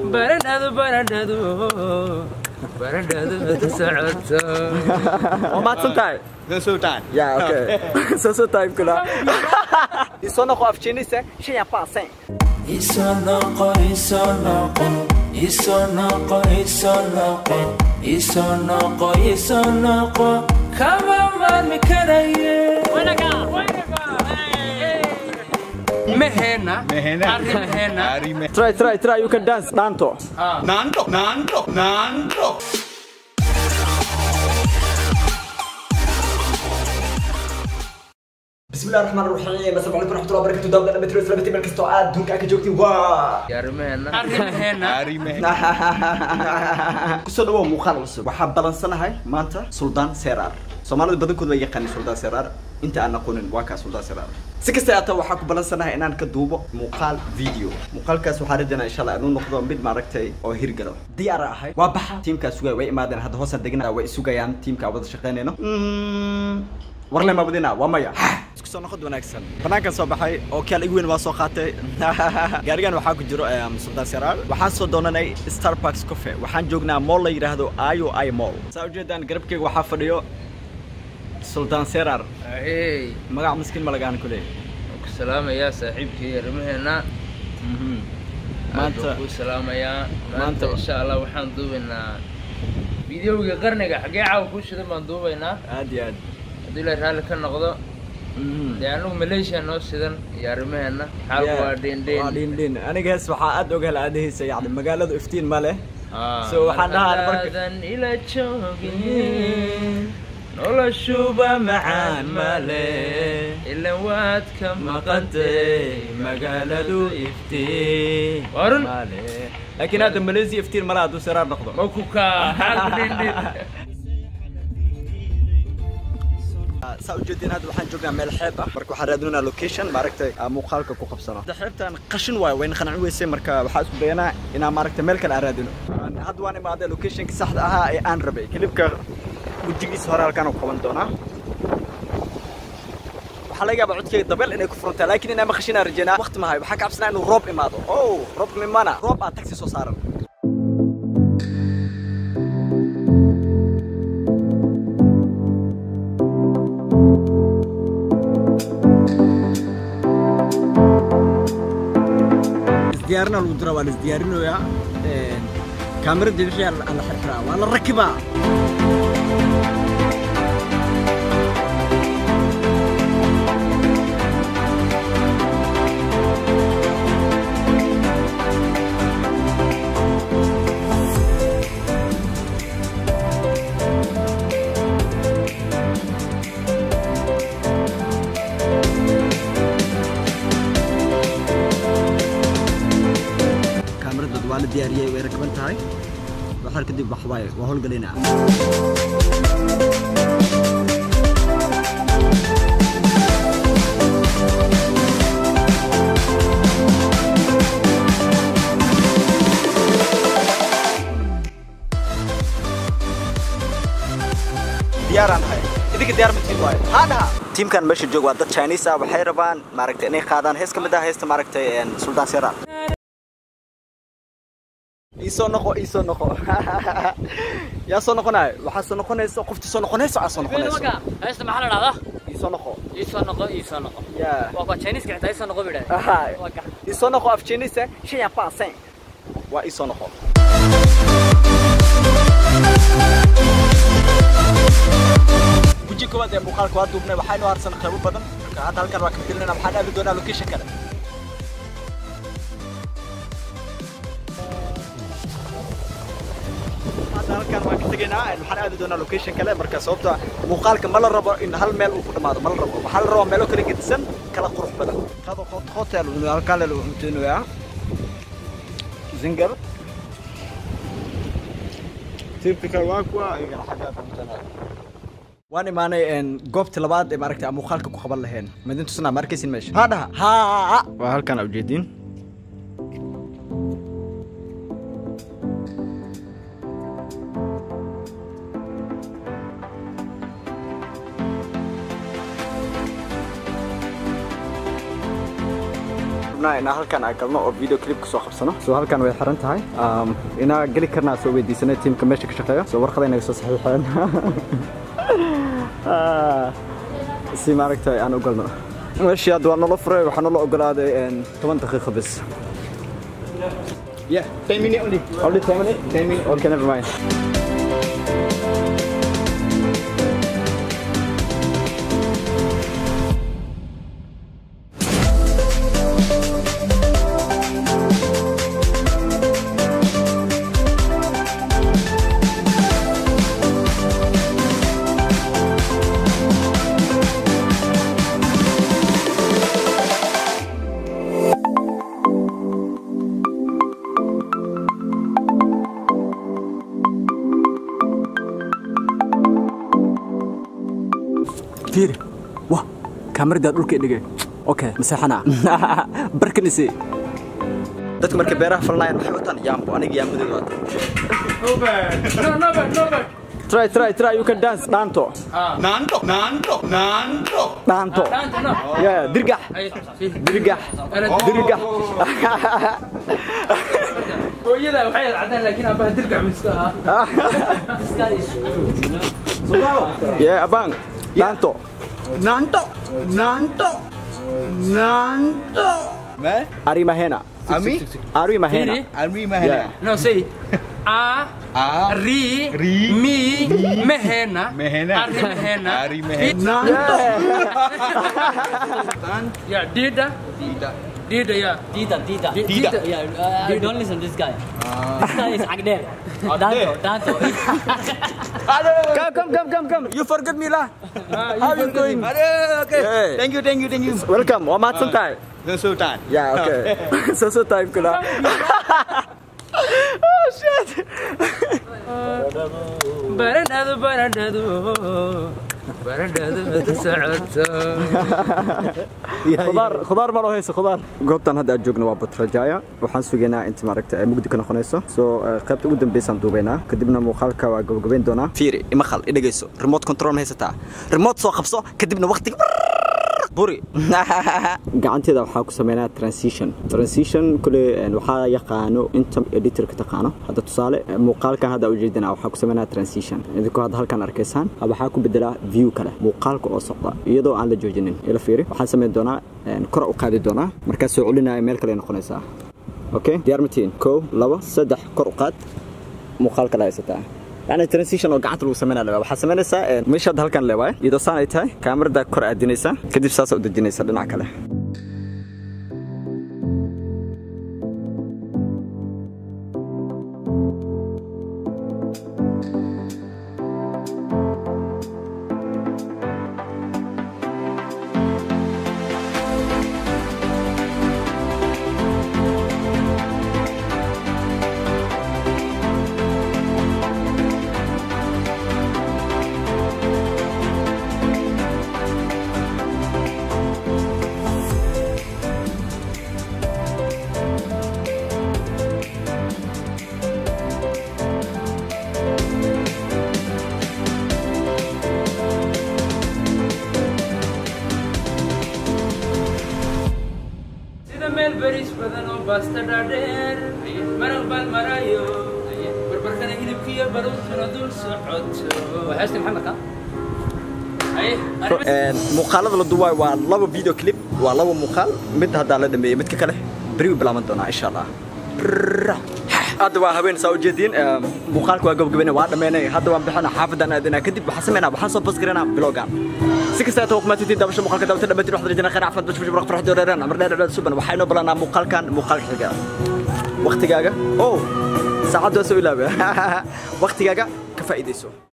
barandhadu barandhadu barandhadu mada socoto waa mahadsan tahay Sultan. ya okay soo soo tahay kula isoo noqo af chinese shan ya paasen Isonoqo, isonoqo, isonoqo, isonoqo, isonoqo, isonoqo, kama maarmi karaye. Mehena, Mehena. arri mehena. Ari me. try try try you can dance danto Nanto, nanto, nanto. بسم الله الرحمن الرحيم السلام عليكم ورحمه الله وبركاته دابا انا مترو سلامتي ملك استو اد دونك اك جوجتي وا Arri mehena. Ari me. kusoo dhawow muuqaal cusub waxaan balansanahay maanta suldaan seraar soomaalida badankooda waa yaqaani suldaan seraar inta aan aqoonin waa kaa suldaan seraar si kasta aata waxaan ku balansanahay inaan ka duubo muuqaal video muuqaalkaas waxaan rajaynaa insha allah inuu noqdo mid maaragtay oo hirgalo diyaar ahay waa baxa tiimkaa sugaya way imaadeen hadda hoosaan degna way sugayaan tiimkaa wada shaqaynayno warle mabadina waa maya isku soo noqod wanaagsan banaankan soo baxay oo kaal igu weyn waa soo qaatay gaarigan waxaa ku jiro em, sultaan seraar waxaan soo doonanay starbucks coffee waxaan joognaa mall la yidhaahdo io i mall saa ujeedaan garabkeyga waxaa fadhiyo sultaan seraar Hey, magac miskiin ma lagaan ku leeyahay waan ku salaamayaa saaxiibkii arri mehena. maanta ku salaamayaa. maanta- Maanta insha Allah waxaan duubaynaa videowga qarniga xagee caawa ku shidan baan duubaynaa. aad iyo aad Haddii la raalli ka noqdo. Mhm. dee anigu malaysia noo sidan iyo arrimaheena xaalku waa waa dheendheen dhindhin aniga hees waxaa aad ogaal aadahaysa yacni magaaladu iftiin ma leh So, waxaan dhahaa marka- markaadan ila joogin noloshuba macaan male ilan waad ka maqantay magaaladu iftiin warun laakiin hadda malaysia iftiin male hadduu seraar noqdo makuka xaalku dheendheen saa ujeedin hadda waxaan joognaa meel xeeb ah marka waxaan raadinaa location maaragtay aan muuqaalka ku qabsano hadda xeebtan qashin waayo wayna qanacin weysay marka waxaa isku dayanaa inaan maaragtay meel kale aan raadino hadda waan imaaday locationka saxda ahaa ee aan rabay kilibka wejigiisa hore halkaan ku qaban doonaa waxaa laga yaabaa codkeyga dabeel inay ku furantaa laakiin inaa maqashinaa rajeynaa waqti mahay waxaan ka cabsanaa inuu roob imaado oh roob mimana roob aa taxi soo saaran isdiyaarina lagu dira waa la isdiyaarinoyaa kaamirada wixii aan la xirxiraa waa la rakibaa kaamirada waa la diyaariyey way rakban tahay waxaar kadib wax waaye waa howlgelinaa diyaaraan ahay idinka diyaar ma tihiin waaye haa dhaha tiimkan meesha joog waa dad chinese ah waxay rabaan maaragtay inay qaadaan hees ka mid ah heesta maaragtay sultaan seraar iisoo noqo iisoo noqo yaa soo noqonayo waxaa soo noqonaysa qofti soo noqonaysa aa soo noqonayso heesta maxaa la dhahdaa iisoo noqo iisoo noqo iisoo noqo yaa waa kuwa chinese-ka xitaa iisoo noqo bidhaa Aha. waa gax iisoo noqo af chinese shan ya paasen waa iisoo noqo guji koowaad ee muuqaalka waa duubnay waxaynu harsan qaybo badan marka hadda halkan waa ka filinayna waxaan aadi doonaa location kale hadda halkan waan ka tegaynaa waxaan aadi doonaa location kale marka sababta muuqaalka ma la rabo in hal meel uu ku dhamaado ma la rabo waxaa la rabaa meelo kala gedisan kala qurux badan qado hotel halkaan lagu cunteynaya zingar typical waa kuwa ayagana xaggaa ka cunteynaya waan imaanay goobta labaad ee maaragtay aan muuqaalka ku qaban lahayn madin tusnaa ma arkaysin meesha haa dhaha haa waa halkaan aa ujeediin rabnaa inaan halkan aan galno oo video clip kasoo qabsano so halkan way xiran tahay Um, inaa geli karnaa soo weydiisanay tiimka meesha ka shaqeeya so warqada inaga soo saxiixeen Ah, si maaragtay aan u galno meeshii hadda waa nala furay waxaa nala ogolaaday een, toban daqiiqo bis Yeah, 10 minutes only. Only 10 minutes? 10 minutes. Okay, never mind. fiiri wah kaamaradaa dhulka dhigay okay maseexana barkanisi dadka markay beeraha falanayaan maxay wataan yaambo aniga yaambadeeda waata No, no, but, no, but. try try try you can dance dhaanto Ah, Nanto, nanto, nanto. dhaanto dance, no. yeah dirgax Ay, see. dirgax Ana- dirgax hooyada waxay cadaan laakiin aabbaha dirgac miska ah yeah abang dhaanto Nanto, nanto, nanto. Man, ari mahena Ami, ari mahena Really? Ami Yeah. Mahana. no say a Ah, ri Ri. mi mehena Mehena. ari mehena Ari Mahana. Nanto. yeah dida Tidak. dida yeah Tita, Tita. Di- Tita. Yeah, uh, don't listen to this guy. This guy is Agder. Danto, Danto. come come come come come you forget me lah Ah, how you doing Ada, okay. Yeah. Thank you, thank you, thank you. welcome waa mahadsan tahay The Sultan. Yeah, okay. so so time kula. oh shit. barandhadu barandhadu barandhadu mada socoto khudaar khudaar ma loo hayso khudaar goobtan hadda aad joogno waa batrajaya waxaan sugaynaa inta maaragta ay mugdi ka noqonayso soo qaybta ugu dambeysaan duubaynaa kadibna muuqaalka waa gabagabayn doonaa fiiri ima khal i dhegayso remote control ma haysataa remote soo qabso kadibna waqtiga buri gacanteeda waxaa ku sameynaa transition transition kule waxaa yaqaano inta editorka taqaano hadda tusaale muuqaalkan hadda ujeedina waxaa ku sameynaa transition idinkoo hadda halkan arkaysaan waxaa ku bedelaa view kale muuqaalka oo socda iyadoo aan la joojinin ila fiiri waxaan sameyn doonaa kor u qaadi doonaa markaas soo celinaya meel kale noqonaysaa okay diyaar matiin kow labo saddex kor u qaad muuqaal kale haysataa يعني ترانسيشن oo gacanta lagu sameynaa leeyahay waxa sameynaysaa meesha halkan leeyahay iyadoo saan ay tahay kaamirada kor aadinaysa kadib saas u dejinaysa dhinaca kale sida meel bariis badan oo baasta dhaadheer maraq baan marayo barbarkana hilibkiyo baruurtuna dul socoto وحشت محمد ها؟ Haye, muuqaalada la duwaay waa laba video clip waa laba muuqaal mid haddaa la dhameeyey midka kale beri u bilaaban doonaa insha allah hadda waa habeen saa ujeediin muuqaalka waa gabagabeyna waa dhameynay hadda waan bixina xaafadaan aadinaa kadib waxaan sameynaa waxaan soo basgareynaa bilogan si kasta aad kumaatitiin daabasho muuqaalka daawata dhammaantiin waxaad rajayna khayr caafimaad bashbash baraq farxad dooreeraan amar dheer dheer suban waxaa inoo balanaa muuqaalkan muuqaalka xiga waqtigaaga oh saacadda waa soo ilaaba waqtigaaga ka faa'iidayso